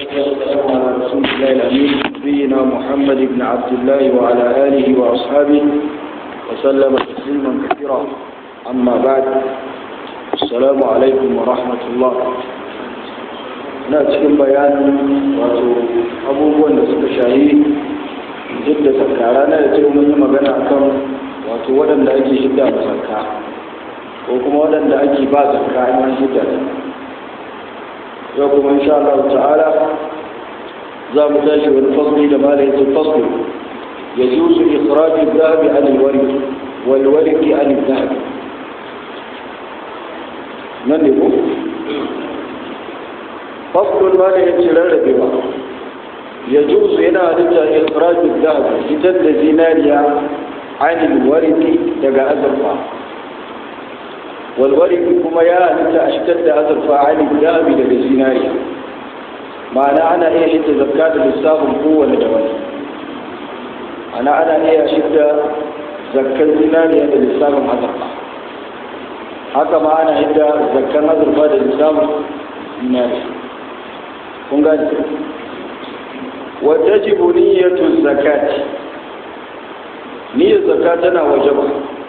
والسلام على رسول الله الأمين نبينا محمد بن عبد الله وعلى آله وأصحابه وسلم تسليما كثيرا أما بعد السلام عليكم ورحمة الله na cikin bayanin wato abubuwan da suka shahi duk da zakara na da cikin mun yi magana akan wato waɗanda ake hidda da zakka ko kuma waɗanda ake ba zakka in an hidda da yau kuma insha Allah ta'ala za mu tashi wani fasli da malayin fasli ya juzu ikhraju dhahabi an alwarq wal warqi an dhahab nan ne ko faslun ma da yake rarrabewa ya juzu yana halitta ikhraju dhahab fitar da zinariya an alwarq daga azurfa walwariki kuma ya halitta a shigar da azurfa ali dabi daga zinariya ma'ana ana iya shidda zakka da lissafin kowane da wani ana ana iya shidda zakkan zinariya da lissafin azurfa haka ma ana hidda zakkan azurfa da lissafin zinariya kun gani wata jibu niyyatu zakati niyyar zakka tana wajaba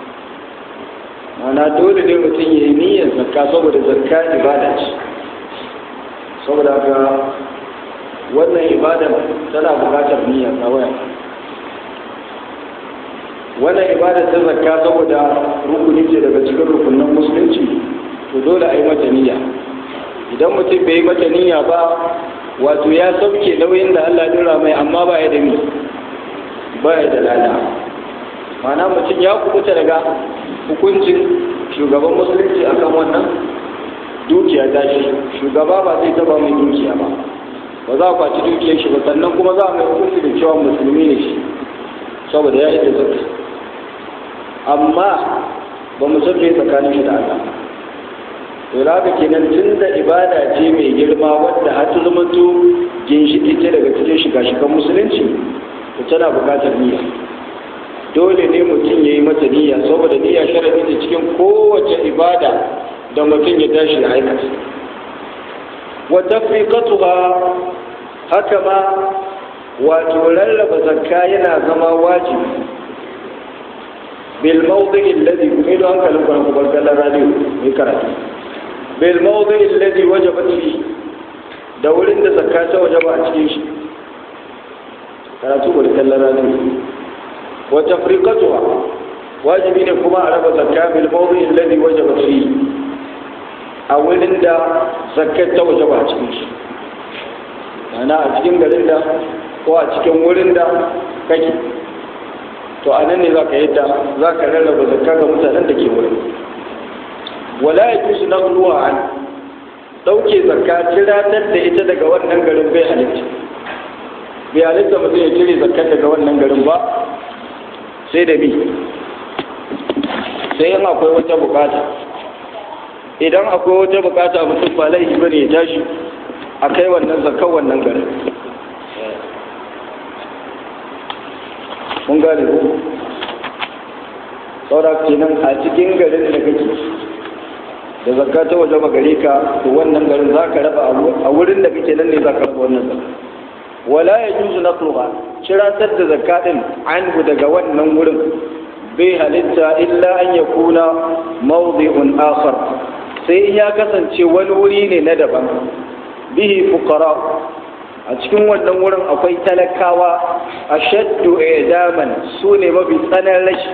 mana dole ne mutum ya yi niyyar zakka saboda zakka ibada ce saboda haka wannan ibada tana bukatar niyyar kawai wannan ibada ta zakka saboda rukuni ce daga cikin rukunin musulunci to dole a yi mata niyya idan mutum bai yi mata niyya ba wato ya sauke nauyin da Allah dora mai amma ba ya da ni ba ya da lada mana mutum ya kubuta daga hukuncin shugaban musulunci akan wannan dukiya ta shi shugaba ba zai taba mai dukiya ba ba za a kwaci dukiyar shi ba sannan kuma za a mai hukunci da cewa musulmi ne shi saboda ya yi da zaka amma ba mu san me tsakanin shi da Allah to da haka kenan tun da ibada ce mai girma wadda har ta zama to ginshiki ce daga cikin shiga-shigan musulunci to tana buƙatar niyya dole ne mutum ya yi mata niyya saboda niyya sharadi ne cikin kowace ibada da mutum ya tashi ya aikata wa tafriqatuha haka ma wato rarraba zakka yana zama wajibi bil mawdi'i alladhi kumido hankalin ku ku barkallan radio mai karatu bil mawdi'i alladhi wajabat fi da wurin da zakka ta wajaba a cikin shi karatu barkallan radio وتفريقتها واجب ne kuma a raba zakka bil mawdi alladhi wajaba fi a wurin da zakkar ta wajaba a cikin shi ana a cikin garin da ko a cikin wurin da kake to a nan ne za ka yadda za ka rarraba zakka ga mutanen da ke wurin wala ya fi su na an ɗauke zakka tiratar da ita daga wannan garin bai halitta bai halitta mutum ya cire zakkar daga wannan garin ba sai da bi sai yin akwai wata bukata idan akwai wata bukata mutum ba laifi ba ne ya tashi a kai wannan zakan wannan garin mun gane ku saura kenan a cikin garin da kake da zakka ta waje gare ka to wannan garin za ka raba a wurin da kake nan ne za ka raba wannan zakka wala ya juzu naqluha ciratar da zakatin anhu daga wannan wurin bai halitta illa an yakuna mawdi'un akhar sai ya kasance wani wuri ne na daban bihi fuqara a cikin wannan wurin akwai talakawa ashaddu idaman su ne mafi tsanan rashi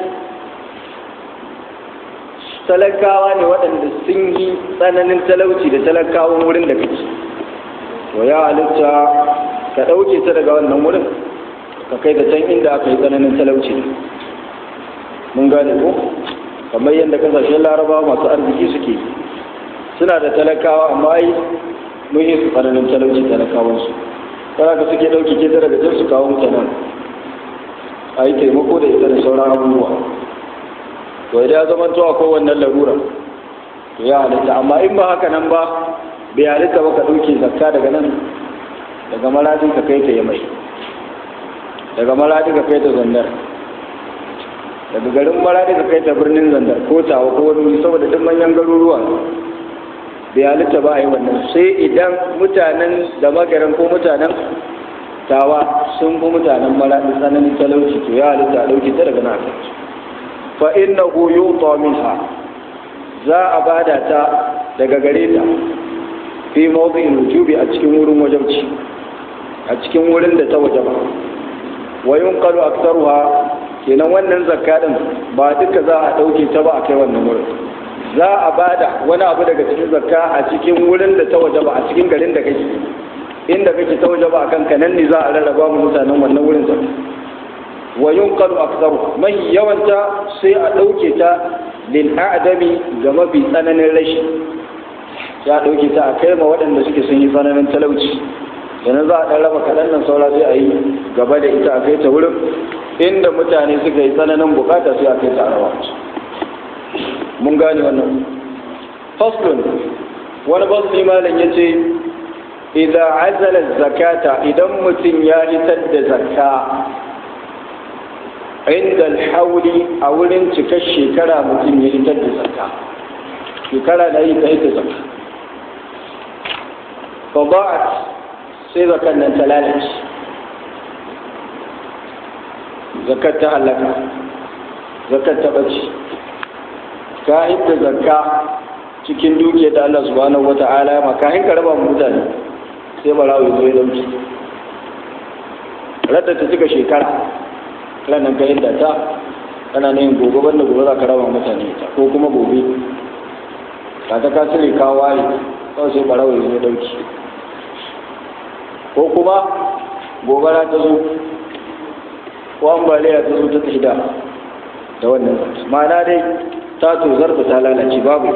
talakawa ne waɗanda sun yi tsananin talauci da talakawan wurin da kake to ya halitta ka ɗauke ta daga wannan wurin ka kai ta can inda aka yi tsananin talauci mun gane ko kamar yadda kasashen larabawa masu arziki suke suna da talakawa amma ai mun yi su tsananin talauci talakawansu kana ka suke ɗauke ke ta daga can su kawo mutanen a yi taimako da ita da sauran abubuwa to idan ya zama to akwai wannan larura to ya halitta amma in ba haka nan ba bai halitta ba ka ɗauke zakka daga nan daga maradi ka kai ta yi mai daga maradi ka kai ta zandar daga garin maradi ka kai ta birnin zandar ko tawa ko wani saboda duk manyan garuruwa bai halitta ba a yi wannan sai idan mutanen da magaran ko mutanen tawa sun fi mutanen maraɗi tsananin talauci to ya halitta a ɗauki ta daga na fa inna hu yuta minha za a bada ta daga gare ta fi mawdi'il wujubi a cikin wurin wajabci a cikin wurin da ta wajaba wa yunqalu aktharuha kenan wannan zakka din ba duka za a dauke ta ba a kai wannan wurin za a bada wani abu daga cikin zakka a cikin wurin da ta wajaba a cikin garin da kake inda kake ta wajaba akan ka nan ne za a rarraba mu mutanen wannan wurin zakka wa yunqalu aktharu mai yawanta sai a dauke ta lil a'dami ga mafi tsananin rashi ya dauke ta a kai ma waɗanda suke sun yi tsananin talauci yanzu za a ɗan raba kaɗan nan saura sai a yi gaba da ita a kai ta wurin inda mutane suka yi tsananin bukata sai a kai ta rawa mun gane wannan faslun wani fasli malam ya ce idan azala zakata idan mutum ya hitar da zakka inda alhauli a wurin cikar shekara mutum ya hitar da zakka shekara da yi ka hitar zakka فضاعت sai zakan nan ta lalace zakar ta halaka zakar ta ɓace ka hidda zakka cikin dukiyar da Allah subhanahu wata'ala ya maka hinka raba mutane sai barawo zo ya dauki radda ta cika shekara ranar ka hidda ta kana ne gobe banda gobe za ka raba mutane ta ko kuma gobe ka ta ka cire ka waye kawai sai barawo ya zo ya dauki ko kuma gobara ta zo ko ambaliya ta zo ta tsida da wannan ma'ana dai ta tozar da ta lalace babu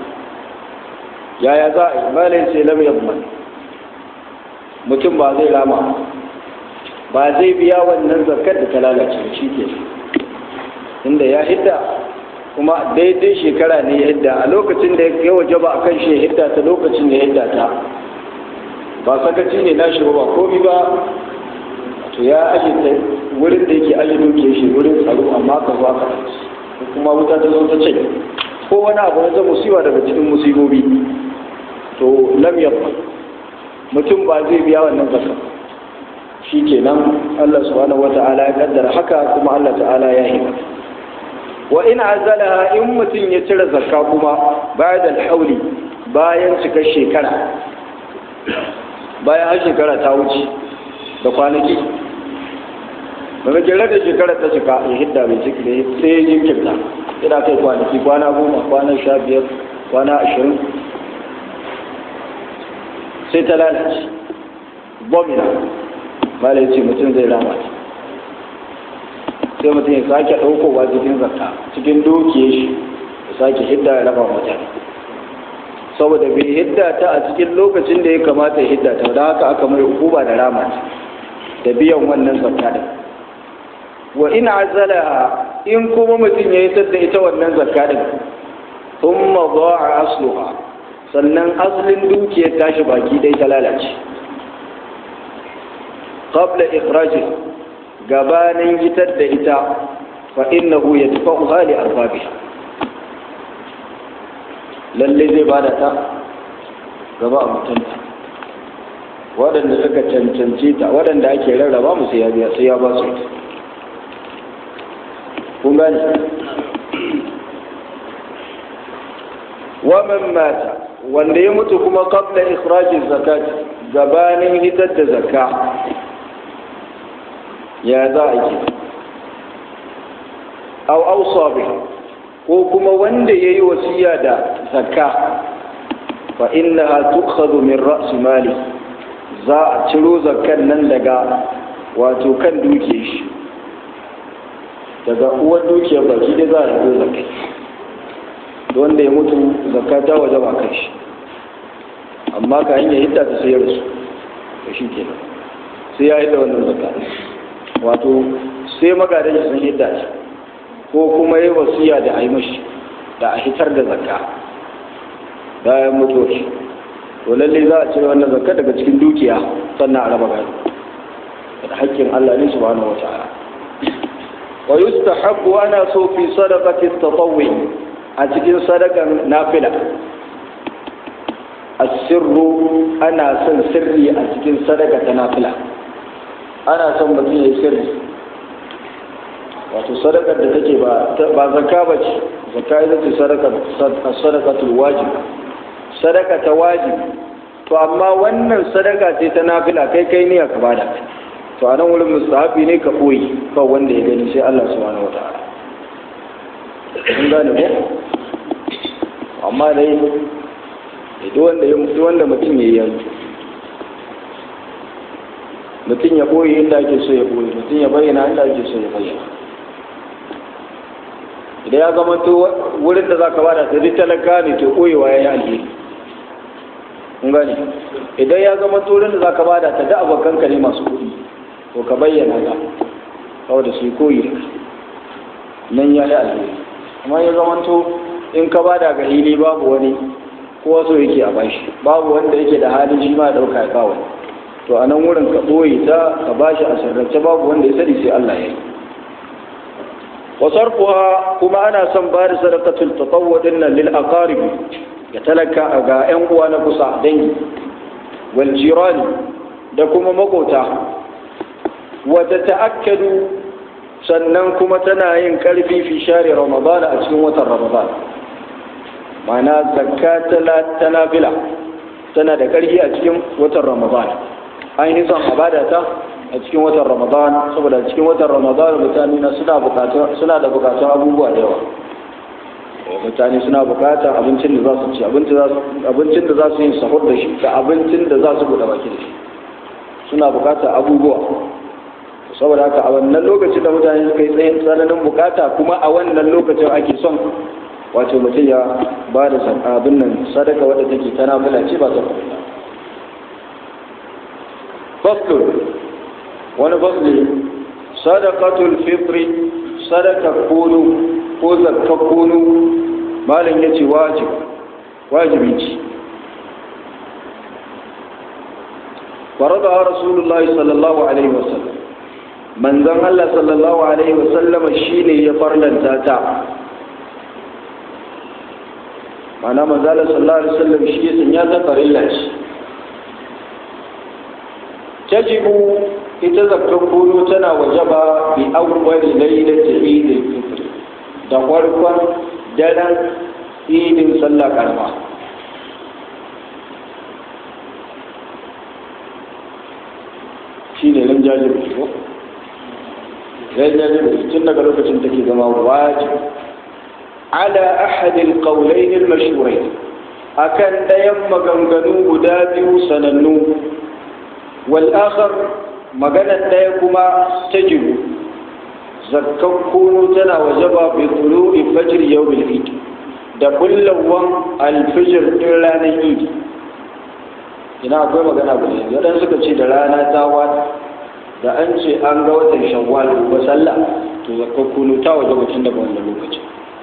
yaya za a yi malin sai lam yamman mutum ba zai rama ba zai biya wannan zakar da ta lalace shi ke inda ya hidda kuma daidai shekara ne ya hidda a lokacin da ya waje ba a kan shi ya hidda ta lokacin da ya hidda ta ba sakaci ne na shi ba komi ba to ya aje ta wurin da yake aje doke shi wurin tsaro amma ka zo aka kuma wuta ta zo ta ce ko wani abu na musiba daga cikin musibobi to lam yabba mutum ba zai biya wannan zakka shi kenan Allah subhanahu wata'ala ya kaddara haka kuma Allah ta'ala ya yi wa in azalaha in mutum ya cire zakka kuma bayan alhauli bayan cikar shekara bayan har shekara ta wuce da kwanaki daga jere da shekara ta cika ya hidda mai ciki da sai ya jinkirta ina kai kwanaki kwana goma kwana sha biyar kwana ashirin sai ta lalace bomina bala ya ce mutum zai rama sai mutum ya sake ɗaukowa cikin zakka cikin dukiyar shi ya sake hidda ya raba mutane saboda bai hidda ta a cikin lokacin da ya kamata ya hidda ta da haka aka mai hukuma da rama da biyan wannan zakka din wa in azala in kuma mutum ya hitar da ita wannan zakka din thumma dha'a asluha sannan aslin dukiyar tashi baki dai ta lalace qabla ikhraji gabanin hitar da ita fa innahu yadfa'uha li arbabiha lalle zai bada ta gaba a mutunta waɗanda suka cancanci ta waɗanda ake rarraba mu sai ya biya sai ya ba su kun gani wa man mata wanda ya mutu kuma qabla ikhrajin zakat gabanin hitar da zakka ya za a yi aw awsa biha ko kuma wanda ya yi wasiya da zakka fa innaha tukhadhu min ra's mali za a ciro zakkan nan daga wato kan dukiyar shi daga uwar dukiyar baki da za a yi zakkai wanda ya mutu zakka ta waje ba kan shi amma ka hanyar hidda ta sayar su da shi kenan sai ya hidda wannan zakka wato sai magadan sun hidda shi ko kuma yi wasiya da a yi mashi da a hitar da zakka bayan mutuwar shi to lalle za a cire wannan zakka daga cikin dukiya sannan a raba gado da haƙƙin Allah ne subhanahu wata'ala wa yustahabbu ana so fi sadaqati tatawwi a cikin sadakan nafila asirru ana son sirri a cikin sadaka ta nafila ana son mutum ya yi sirri wato sadakar da take ba ba zakka ba ce zakka ita ce sadakatul wajib sadaka ta wajib to amma wannan sadaka ce ta nafila kai kai ne ka bada to a nan wurin mustahabi ne ka koyi kawai wanda ya gani sai Allah subhanahu wataala kun gane ko amma dai duk wanda ya duk wanda mutum ya yi mutum ya boye inda ake so ya boye mutum ya bayyana inda ake so ya bayyana idan ya zama to wurin da zaka bada sai talaka ne to boyewa yayi alheri kun gane idan ya zama to wurin da zaka bada ta da abokan ka ne masu kuɗi to ka bayyana ka saboda su koyi da nan ya yi alheri amma ya zama to in ka bada ga hili babu wani ko wasu yake a bashi babu wanda yake da halin shi ma dauka ya kawo to a nan wurin ka ɓoye ta ka bashi a sirrance babu wanda ya sani sai Allah ya yi wasarfuha kuma ana son ba da sadaqatul tatawwu dinnan lil aqarib ya talaka ga yan uwa na kusa dangi wal jirani da kuma makota wa ta'akkadu sannan kuma tana yin karfi fi share ramadan a cikin watan ramadan ma'ana zakka ta nafila tana da karfi a cikin watan ramadan ainihin son abada ta a cikin watan ramadan saboda cikin watan ramadan mutane na suna bukatun suna da bukatun abubuwa da yawa mutane suna bukatar abincin da za su ci abincin da za su yi sahur da shi da abincin da za su buɗe baki da shi suna bukatar abubuwa saboda haka a wannan lokacin da mutane suka yi tsayin tsananin bukata kuma a wannan lokacin ake son wato mutum ya ba da abin nan sadaka wadda take tana mula ce ba ta farilla faslun wani fasli sadaqatul fitri sadaka kunu ko zakka kunu malam yace wajib wajibi ce فرضها رسول الله صلى الله عليه وسلم من ذن الله صلى الله عليه وسلم شيني يفرلن تاتا معنى من ذلك صلى الله عليه وسلم شيء سنياتا فرلن تجب يتذكرون تنا وجبا بأول ليلة عيد الفطر da farkon daren idin sallah karama shi ne nan jajibi ko ran jajibi tun daga lokacin take zama wajib ala ahadil qawlayn al mashhurayn akan dayan maganganu guda biyu sanannu wal akhar maganar daya kuma tajibu zakkan kunu tana wajaba bi tulu'i fajr yawm al eid da kullawan al fajr din ranar eid ina akwai magana ba ne waɗansu suka ce da rana ta wata da an ce an ga watan shawwal ba sallah to zakka kunu ta waje mutum daga wannan lokaci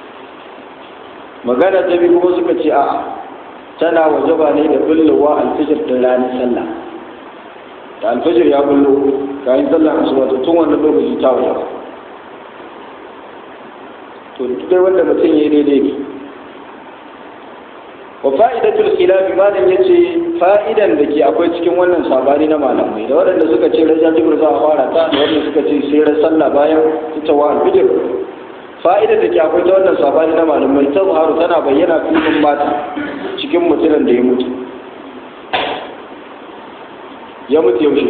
magana ta biyu kuma suka ce a'a tana waje ba ne da bullowa alfijir da ranar sallah da alfijir ya bullo kayan sallah asuba to tun wannan lokaci ta waje ba to duk wanda mutum ya yi daidai ne wa fa'idatul khilaf malam yace fa'idan da ke akwai cikin wannan sabani na malamai da waɗanda suka ce raja jibr za a fara ta da waɗanda suka ce sai ran sallah bayan ita wa alfijir fa'idar da ke akwai ta wannan sabani na malamai ta zuharu tana bayyana filin mata cikin mutumin da ya mutu ya mutu yaushe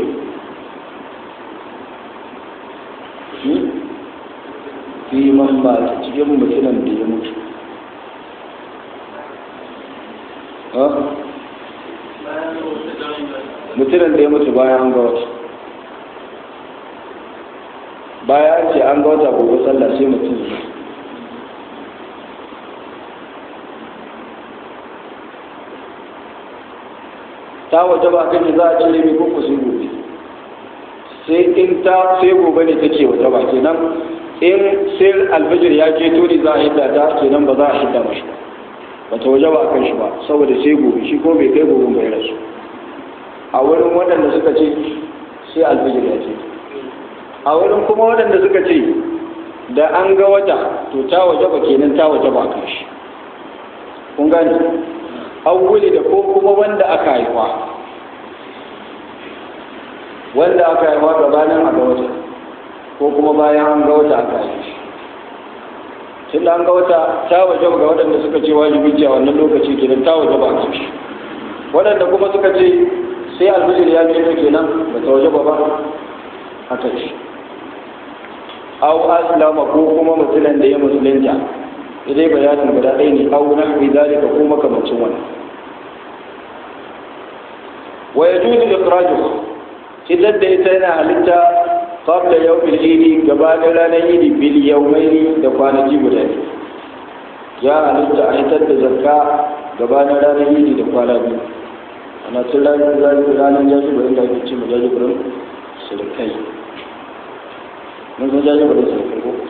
fi man mata cikin mutumin da ya mutu mutumin da ya mutu bayan an ga wata baya an ce an ga wata gobe sallah sai mutum ya ta waje ba kan za a cire mai kuku sai gobe sai in ta sai gobe ne take waje ba kenan in sai alfajir ya ke tuni za a hidda ta kenan ba za a hidda mashi ba ta waje ba a kan shi ba saboda sai gobe shi ko bai kai gobe bai rasu a wurin waɗanda suka ce sai alfajir ya ce a wurin kuma waɗanda suka ce da an ga wata to ta waje ba kenan ta waje ba kan shi kun gane awwali da ko kuma wanda aka haifa wanda aka haifa gabanin a ga wata ko kuma bayan an ga wata aka haifa tun da an ga wata ta waje ga waɗanda suka ce wajibi ce a wannan lokaci kenan ta waje ba a ci waɗanda kuma suka ce sai alfijir ya fito kenan ba ta waje ba ba haka ce aw aslama ko kuma mutumin da ya musulunta idai bayanin guda ɗaya ne aw nahwi zalika ko makamancin wannan wa yajuzu ikhrajuhu idan da ita yana halitta qabla yawmil idi gabanin ranar idi bil yawmaini da kwanaki guda ne ya halitta a hitar da zakka gabanin ranar idi da kwana biyu ana tun ranar ranar jajibirin da ake ce mu jajibirin surukai mun san jajibirin surukai ko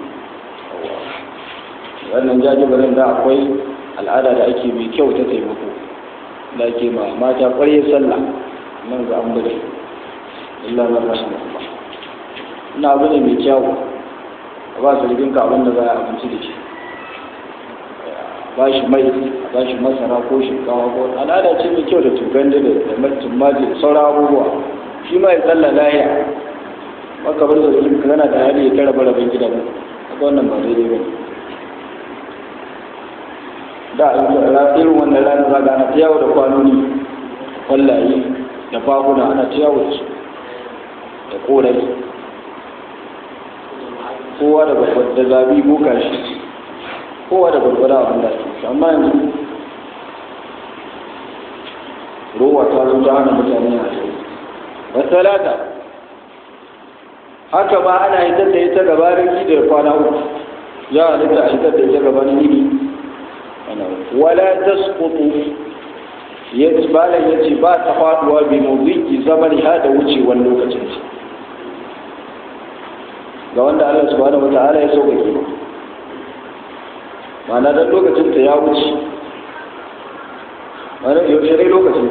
wannan jajibirin da akwai al'ada da ake mai kyau ta taimako da ake ma mata ƙwarye sallah nan ga an bude illa na rashin Allah ina abu ne mai kyau a ba su ka abin da za a abinci da shi ba shi mai a ba shi masara ko shinkawa ko al'ada ce mai kyau da tugan da da tummaji da sauran abubuwa shi ma ya tsalla lahiya maka bar da zulun kana da hali ya tara barabin gida ba haka wannan ba daidai ba da irin wannan rana za ga ana ta yawo da kwanoni kwallaye da faguna ana ta yawo da su da korai kowa da babbar da zabi boka shi kowa da gwargwada abin da ake amma yanzu rowa ta zo ta hana mutane a yau wasalata haka ma ana hitar da ita gabanin idi da kwana uku ya halitta a hitar da ita gabanin idi wala tasqutu ya balan ya ce ba ta faduwa bi mawdiki zaman ha da wucewar lokacin ce ga wanda Allah subhanahu wata'ala ya sauƙaƙe ba ma'ana dan lokacin ta ya wuce ma'ana yaushe ne lokacin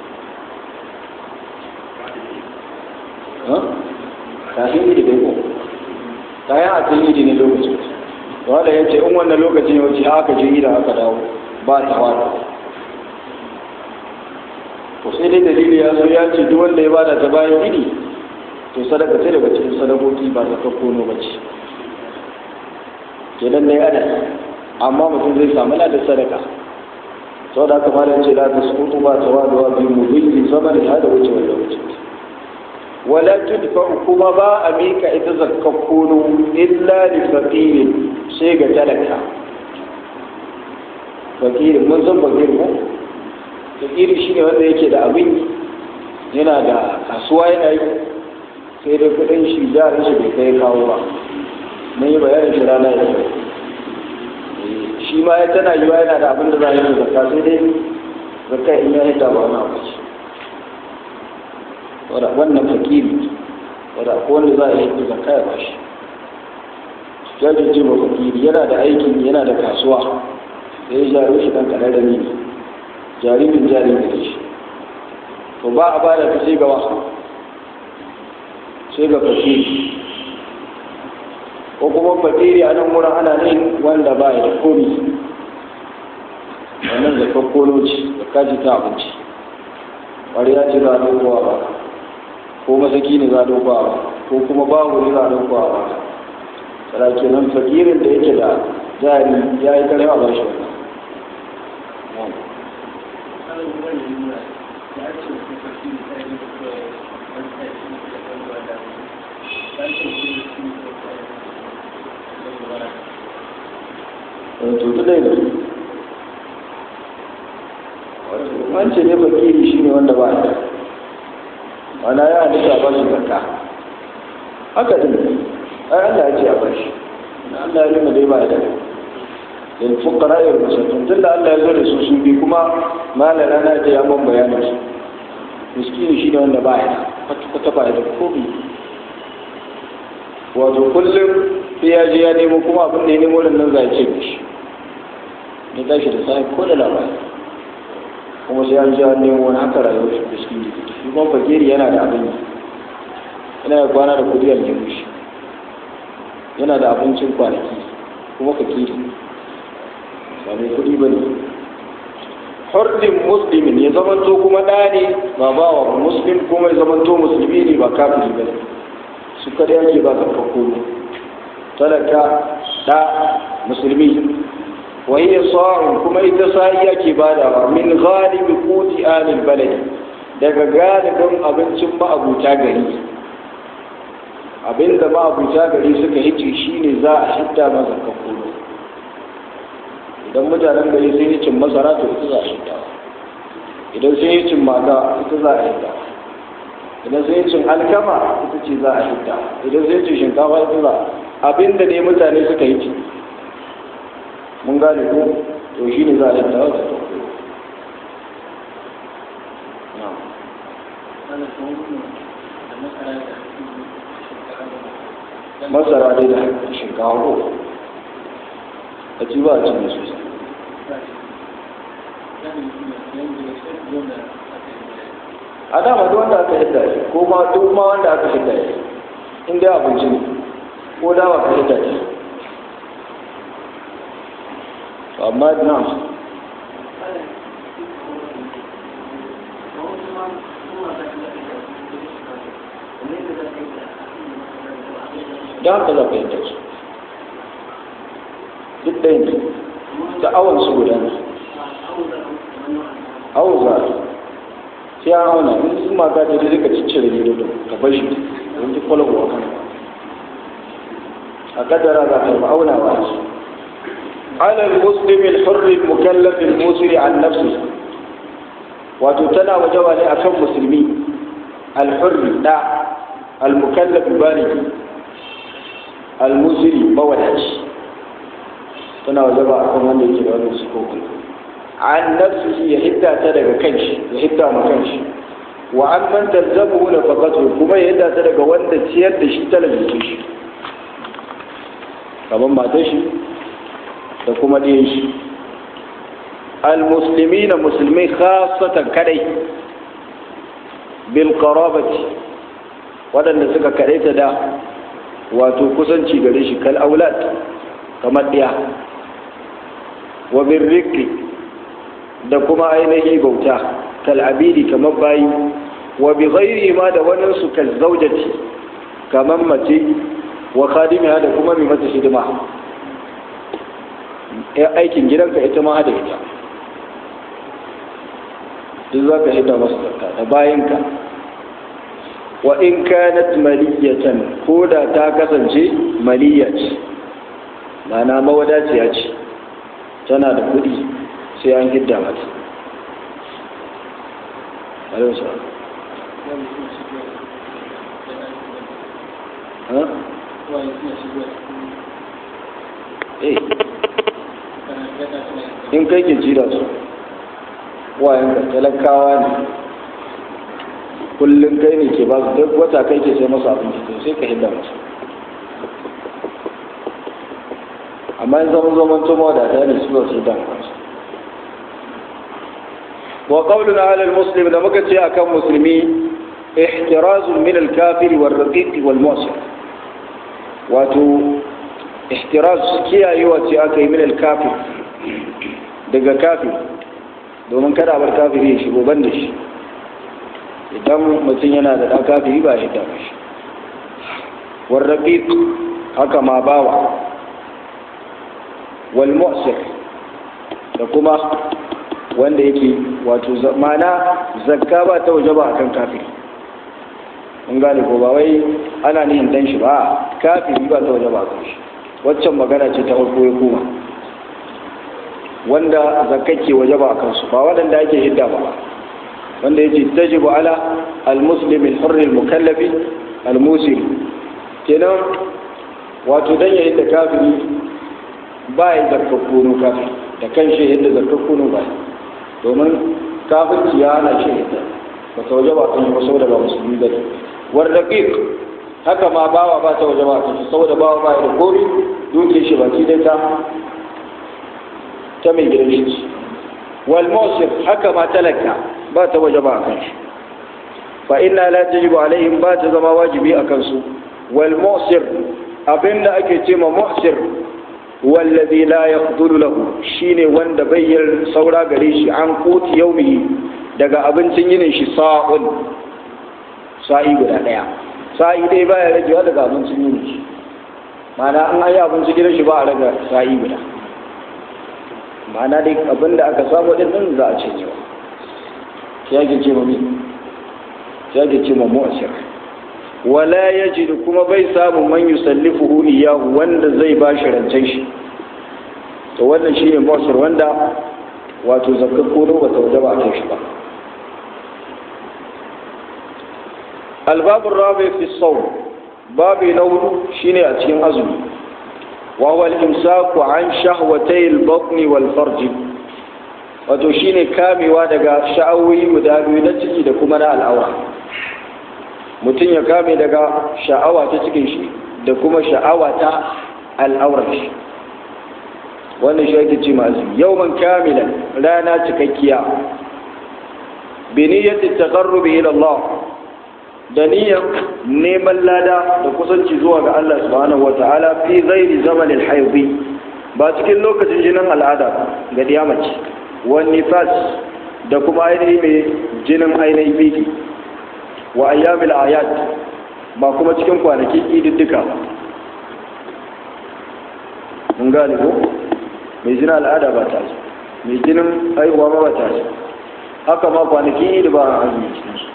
kafin idi bai ko kayan a cikin idi ne lokacin wanda ya ce in wannan lokacin ya wuce aka je idan aka dawo ba ta wada to sai dai dalili ya zo ya ce duk wanda ya bada ta bayan idi to sadaka ce daga cikin sadakoki ba ta kono ba ce kenan ne ana amma mutum zai samu da sadaka sau da aka fara ce la ta sukutu ba ta waduwa bi mu billi zaman da hada wuce wanda wuce wala tudfa kuma ba a mika ita zakka kono illa li faqirin sai ga talaka fakirin mun san fakirin ko fakiri shine wanda yake da abin yana da kasuwa yana yi sai da kudin shi jarin shi bai kai kawo ba mun yi bayanin shi rana ya shi ma ya tana yiwa yana da abin da za a yi zakka sai dai zakka in ya hita ba wani abu ce wannan fakiri wadda ko wanda za a yi zakka ya bashi jajirce ba fakiri yana da aikin yana da kasuwa da ya jaro shi dan kararrami ne jaririn jaririn da shi to ba a ba da ta sai ga wasu sai ga fakiri ko kuma fakiri a nan wurin ana ne wanda ba ya da komi wannan da kakkolo ce da kaji ta abinci ƙwariya ce za a ɗaukowa ba ko masaki ne za a ɗaukowa ba ko kuma babu ne za a ɗaukowa ba tsara kenan fakirin da yake da jari ya yi karewa ba shi tutu dai da wance ne fakiri shi ne wanda ba ya wana ya halitta ba shi zakka haka din ai Allah ya ce a bashi Allah ya nuna dai ba da lil fuqara wal masakin tunda Allah ya zo da su su bi kuma malala na ta ya man bayanin su miskini shi ne wanda ba ya kwata ba da komai wato kullum sai ya je ya nemo kuma abin da ya nemo da nan za ce mishi ya tashi da sai ko da labari kuma sai an ji an nemo wani haka rayuwar shi miskini shi kuma fakiri yana da abin yana da kwana da kudi aljihun shi yana da abincin kwanaki kuma fakiri ba mai kudi ba ne hurdin muslimin ya zamanto kuma ɗa ne ba bawa muslim kuma ya zamanto musulmi ne ba kafiri ba ne su kada yake ba zakka kono talaka ɗa musulmi wa hiya sa'un kuma ita sa'i yake badawa min ghalibi quti alil balad daga galibin abincin ma'abuta gari abinda ma'abuta gari suka hice shine za a hidda masa kono idan mutanen gari sun yi cin masara to ita za a hidda idan sun yi cin mata ita za a hidda idan sun yi cin alkama ita ce za a hidda idan sun yi cin shinkafa ita za abinda ne mutane suka yi ci mun gane ko to shi ne za a hidda wata ta masara dai da shinkafa ko a ci ba a cikin sosai a dama duk wanda aka hidda shi ko ma duk ma wanda aka hidda shi in dai abinci ne ko dawa ka hidda shi amma na don haka za ka hidda su duk ɗaya ne da awon su guda ne awon za a sai an auna in sun mata da zai ka ciccire ne da ka bar shi don ji kwalwa kan a kadara za ka yi aunawa ce على المسلم الحر المكلف المسر عن نفسه وتتنا وجوالي أكم مسلمي الحر لا المكلف بالغ المسر مولج tana wajaba a kan wanda yake da wannan sifofin an nafsihi ya hidda ta daga kanshi ya hidda ma kanshi wa an man talzamu na faqatu kuma ya hidda ta daga wanda ciyar da shi talabijin shi kamar matar shi da kuma ɗiyan shi al-musulmi na musulmi khasatan kadai bil qarabati waɗanda suka kadaita da wato kusanci gare shi kal aulad kamar ɗiya wa birriki da kuma ainihi bauta kal abidi kamar bayi wa bi ghairi ma da wannan su kal zaujati kamar mace wa khadimiha da kuma mai mata hidima aikin gidanka ita ma da ita duk za ka hita masu zakka da bayanka wa in kanat maliyatan ko da ta kasance maliya ce mana mawadaciya ce tana da kuɗi sai an hidda mata Eh. in kai ke ci da su wayanka talakawa ne kullum kai ne ke ba su duk wata kai ke sai masu abinci to sai ka hidda masu amma in zaman zaman tuma da ta ne su su hidda masu wa qawluna ala al-muslim da muka ce akan musulmi ihtirazun min al-kafiri wal raqiq wal mu'sir wato ihtiraz kiyayewa ce aka yi min al-kafir daga kafir domin kada bar kafiri ya shigo ban da shi idan mutum yana da ɗan kafiri ba ya hidda ba shi warraƙiƙ haka ma bawa wal mu'sir da kuma wanda yake wato mana zakka ba ta waje ba akan kafiri mun gane ko ba wai ana nihin dan shi ba kafiri ba ta waje ba akan shi waccan magana ce ta farko ya koma wanda zakake waje ba a kansu ba waɗanda ake hidda ba wanda yake tajibu ala al-muslim al-hurr al-mukallafi al-musir kenan wato dan ya hidda kafiri ba ya zakakkuno kafiri da kan shi yadda zakakkuno ba domin kafirci ya hana shi hidda ba ta waje ba kan shi ba saboda ba musulmi ba ne war daqiq haka ma bawa ba ta waje ba kan shi saboda bawa ba ya da komi duke shi baki dai ta ta mai gidan shi wal musir haka ma talaka ba ta waje ba kan shi fa inna la tajibu alaihim ba ta zama wajibi a kansu wal musir abinda ake ce ma musir wallazi la yaqdulu lahu shine wanda bayyar saura gare shi an kuti yaumihi daga abincin yinin shi sa'un sa'i guda daya sa'i dai baya ragewa daga abincin yinin shi ma'ana an ayi abinci gidan shi ba a raga sa'i guda ma'ana dai abin da aka samu din nan za a ce ne ya ke ce mami ya ke ce mamu asir wala yajidu kuma bai samu man yusallifuhu iyahu wanda zai ba shi rancen shi to wannan shine mu'asir wanda wato zakka ko ba ta wajaba a kai shi ba الباب الرابع في الصوم باب نور شيني أتين أزمي وهو الإمساك عن شهوتي البطن والفرج wato shine kamewa daga sha'awoyi guda biyu na ciki da kuma na al'aura mutum ya kame daga sha'awa ta cikin shi da kuma sha'awa ta al'aurar shi wannan shi ake ce masu yawman kamilan rana cikakkiya bi niyyati taqarrubi ila Allah da niyyar neman lada da kusanci zuwa ga Allah subhanahu wata'ala fi ghairi zamanin haidi ba cikin lokacin jinin al'ada ga diyamaci wani nifas da kuma ainihi mai jinin ainihin biki wa ayyamil ayat ba kuma cikin kwanakin ididdika mun gane ko mai jinin al'ada ba ta mai jinin haihuwa ma ba ta haka ma kwanakin idi ba a azumi cikin su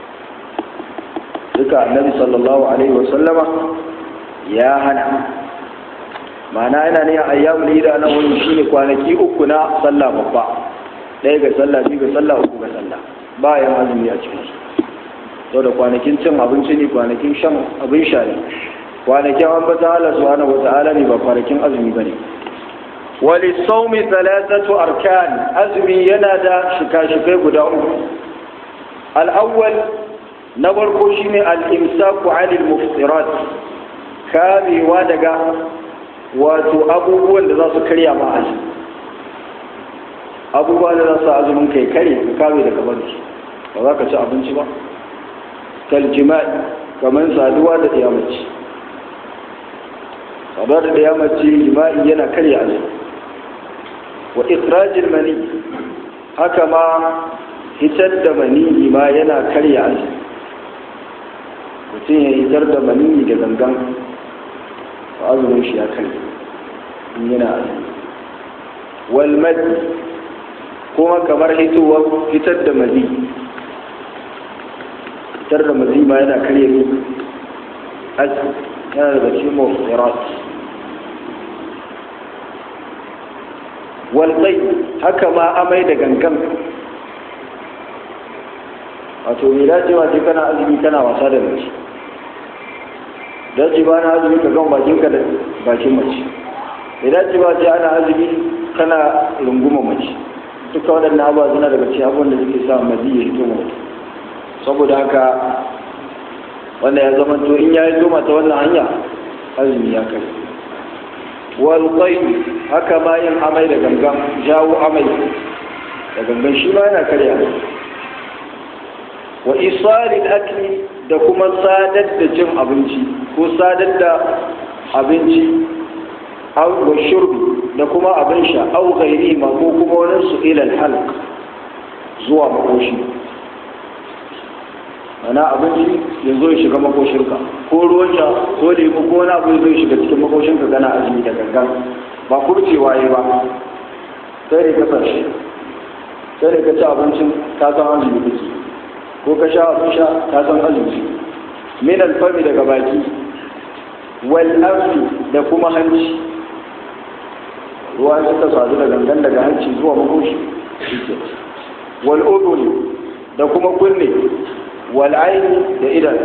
duka annabi sallallahu alaihi wasallama ya hana ma'ana yana ne ayyamul ida nan wani shine kwanaki uku na sallah babba ɗaya ga sallah biyu ga sallah uku ga sallah ba yan azumi a cikin su to da kwanakin cin abinci ne kwanakin shan abin sha ne kwanakin ambatan Allah subhanahu wata'ala ne ba kwanakin azumi bane wali saumi thalathatu arkan azumi yana da shika-shikai guda uku al-awwal na farko shine al-imsaku 'anil muftirat kamewa daga wato abubuwan da za su karya ma azumi abubuwa da za su azumin kai kare ka kame daga bari ba za ka ci abinci ba kal jima'i kamar saduwa da diyamaci saduwa da diyamaci jima'i yana karya azumi wa ikhrajil mani haka ma hitar da mani ma yana karya azumi mutum ya hitar da mani da gangan azumin shi ya kai in yana azumi walmad kuma kamar hitowar fitar da mazi fitar da mazi ma yana karye ne azumi yana daga cikin mafirat walƙai haka ma amai da gangan wato mai dacewa ce kana azumi kana wasa da mace dace ba na azumi ka gan bakinka da bakin mace bai dace ba ce ana azumi kana runguma mace duka waɗannan abuwa suna daga cikin abubuwan da suke sa mazi ya hito mutu saboda haka wanda ya zama to in ya yi toma ta wannan hanya azumi ya kai walƙai haka ma yin amai da gangan jawo amai da gangan shi ma yana karya wa isalin akli da kuma sadar da cin abinci ko sadar da abinci wa shurbi da kuma abin sha au gairi ma ko kuma wani su ilal halq zuwa makoshi ana abinci ya zo ya shiga makoshinka ko ruwan sha ko lemu ko wani abu ya zo ya shiga cikin makoshinka gana azumi da gangan ba kurcewa ya ba sai da ka shi sai da ka ci abincin ka san azumi kake ko ka sha abin sha ka san azumi min alfami daga baki wal anfi da kuma hanci ruwa suka sadu da gangan daga hanci zuwa makoshi wal udhuni da kuma kunne wal aini da idan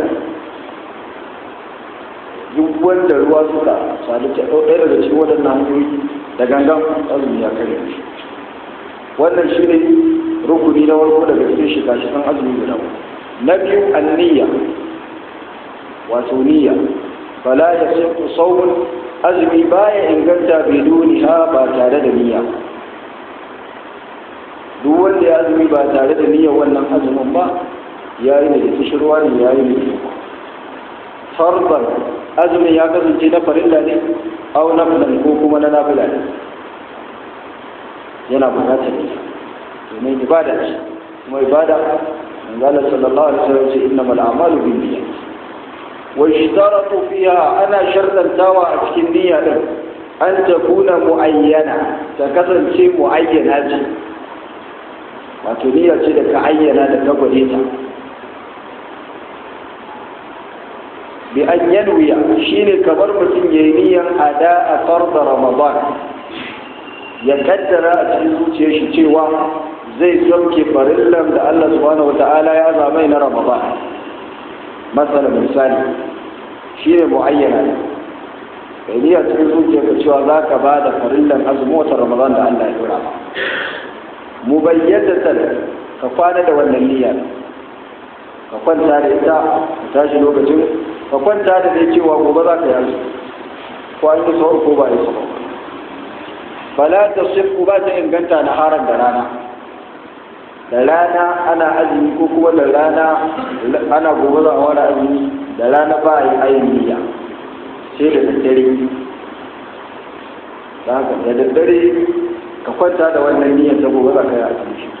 duk wanda ruwa suka sadu ta ɗaya daga cikin waɗannan hanyoyi da gangan azumi ya kare shi wannan shi ne rukuni na farko daga cikin shika-shikan azumi guda na biyu anniya wato niyya fala ya sai saumun azumi baya inganta biduniha ba tare da niyya duk wanda ya azumi ba tare da niyyar wannan azumin ba ya yi da kishirwa ne ya yi da farban azumin ya kasance na farilla ne au nafilan ko kuma na nafila ne yana bukatar niyya domin ibada ce kuma ibada manzala sallallahu alaihi wasallam ce innamal a'malu binniyat wa ishtaratu fiha ana shartantawa a cikin niyya din an takuna muayyana ta kasance muayyana ce wato niyya ce da ka ayyana da ka gwade ta bi an yanwiya shine kamar mutum yayi niyyan ada a farda ramadan ya kaddara a cikin zuciyar shi cewa zai sauke farillan da Allah subhanahu wata'ala ya zamai na ramadan masala misali shine muayyana kai niyya cikin zuciyarka cewa za ka ba da farillan azumin watan ramadan da Allah ya dora mubayyadatan ka kwana da wannan niyya ka kwanta da ita ka tashi lokacin ka kwanta da dai cewa gobe za ka yi ko an yi sahur ko ba yi sahur fala ta sifu ba ta inganta na haran da rana da rana ana azumi ko kuma da rana ana gobe za a wani azumi da rana ba a yi ayin niyya sai da daddare da daddare ka kwanta da wannan niyyar ta gobe za ka yi azumi shi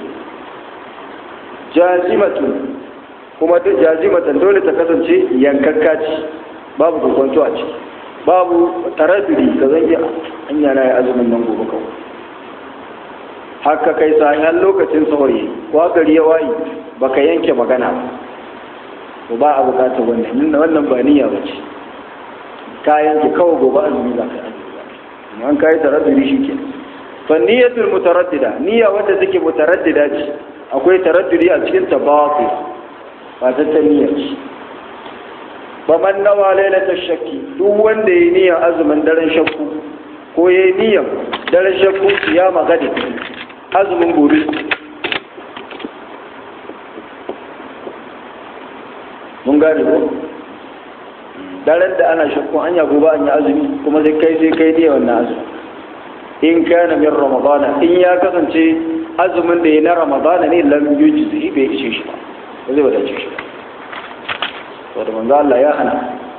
jazimatun kuma duk jazimatan dole ta kasance yankakka ce babu kokonto a ciki babu taraddudi ka zange an yana ya azumin nan gobe kawai haka kai sayan lokacin saurayi ko gari ya wayi baka yanke magana ba ko ba a bukata wannan wannan ba niyya ba ce ka yanke kawai gobe azumi za ka yi azumi an kai taraddudi shi ke fa niyyatul mutaraddida niyya wanda take mutaraddida ce akwai taraddudi a cikin tabawu ba ta ta niyyar ce ba man nawa lailatar shakki duk wanda ya niyyar azumin daren shakku ko ya yi niyyar daren shakku ya magadi azumin gobe mun gane ko daren da ana shakku an ya gobe an yi azumi kuma sai kai sai kai niyyar wannan azumi in kana min ramadana in ya kasance azumin da ya na ramadana ne lam yujzi bai ishe shi ba ba zai wadace shi ba da manzo Allah ya hana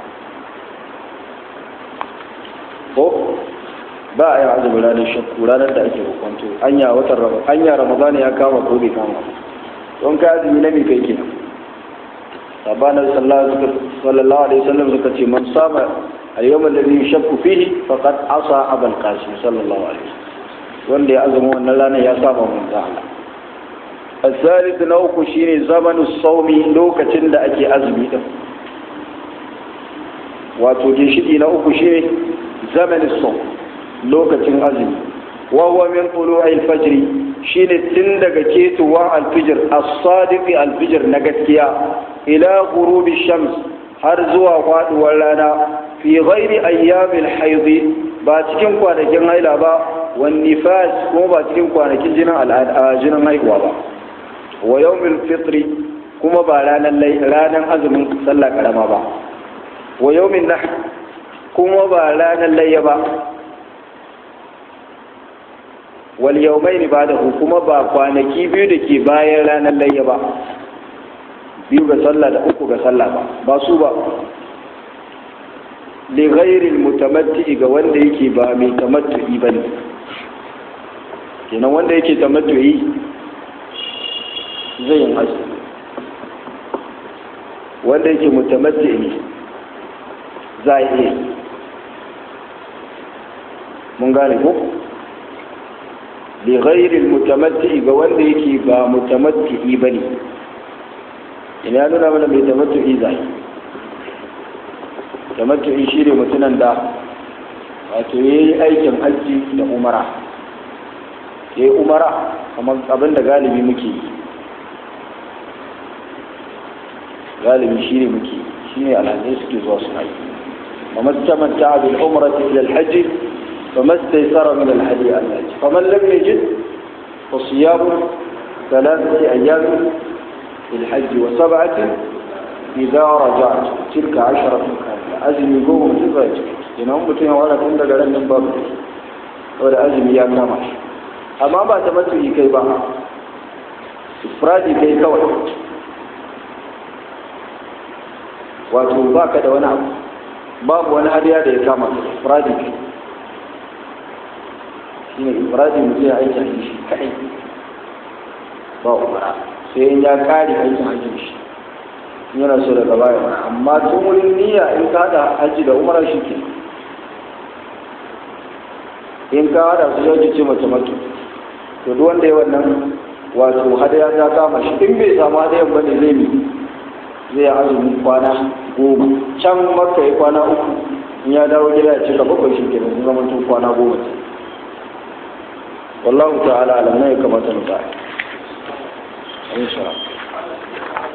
ko ba a yi azumin ranar shakku ranar da ake hukunto anya watan ramadan anya ramadan ya kama ko bai kama don ka azumi na mai kai ke sabana sallallahu alaihi wasallam suka ce man sama al-yawm alladhi yashakku fihi faqad asa abul qasim sallallahu alaihi wasallam wanda ya azumi wannan ranar ya saba manzo Allah الثالث نوكو شيني زمن الصوم لوكتين da ake azumi din wato ginshiki na uku shine zamanin som lokacin azumi wa huwa min tulu'i al-fajr shine tun daga ketuwa al-fajr as-sadiq al-fajr na gaskiya ila ghurubi shams har zuwa faduwar rana fi ghairi ayyamil hayd ba cikin kwanakin haila ba wan nifas kuma ba cikin kwanakin jinin al'ada jinin haihuwa ba wa yawmil fitri kuma ba ranar ranar azumin sallah karama ba wa yawmin nahr kuma ba ranar layya ba wal yawmain ba'dahu kuma ba kwanaki biyu da ke bayan ranar layya ba biyu ga sallah da uku ga sallah ba ba su ba li ghairil mutamatti ga wanda yake ba mai tamattu'i bane kenan wanda yake tamattu'i zai yin azumi wanda yake mutamatti ne za a iya mun gane ko li ghairil mutamatti ga wanda yake ba mutamatti bane ina ya nuna mana mai tamattu'i zai tamattu'i shi ne mutunan da wato ya yi aikin hajji da umara ya yi umara kamar abin da galibi muke yi galibi shi ne muke shi ne alhazai suke zuwa suna yi وما استمتع بالعمرة إلى الحج فما استيسر من الهدي الحج فمن لم يجد فصيام ثلاثة أيام في الحج وسبعة إذا رجعت تلك عشرة كاملة أزم يقوم تفاجئ إن هم بتوين ولا كنت قال من باب ولا أزم يا كامش أما با تمتعي كي با إفرادي كي كوي wato ba ka da wani abu babu wani hadiya da ya kama ifradi kai shi ne ifradi mutum ya aiki hajji shi kaɗai ba umara sai in ya kare aikin hajji shi yana so daga baya mana amma tun wurin niyya in ka haɗa hajji da umara shi ke in ka haɗa su yau ce mace maki to duk wanda ya wannan wato hadaya ta kama shi in bai samu hadayan bane zai mi zai azumi kwana goma can maka yi kwana uku in ya dawo gida ya cika bakwai shi kenan sun zama tun kwana goma ce wallahu ta'ala alam ne ya kamata mu ta insha Allah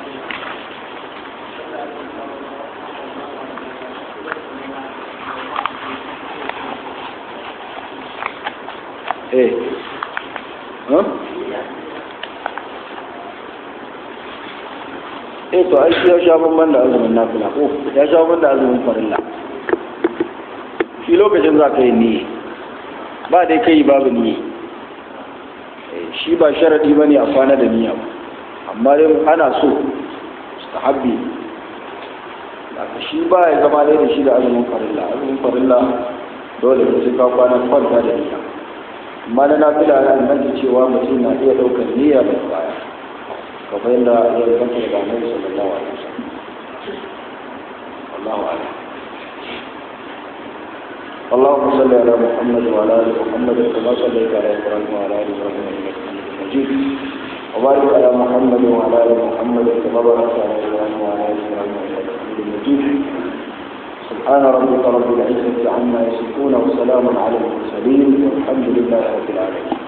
eh huh? eh to ai shi ya sha bamban da azumin nafila ko ya sha bamban da azumin farilla shi lokacin za ka yi niyya ba dai kai babu niyya shi ba sharadi bane a kwana da niyya ba amma dai ana so mustahabbi haka shi ba ya zama dai da shi da azumin farilla azumin farilla dole ne sai ka kwana kwanta da niyya amma na nafila ya inganta cewa mutum na iya ɗaukar niyya da baya kamar yadda ya inganta daga annabi sallallahu alaihi wasallam wallahu a'lam اللهم صل على محمد وعلى ال محمد كما صليت على ابراهيم وعلى ال ابراهيم انك حميد مجيد وبارك على محمد وعلى ال محمد كما باركت على ابراهيم وعلى ال ابراهيم انك حميد مجيد سبحان ربك رب العزه عما يصفون وسلام على المرسلين والحمد لله رب العالمين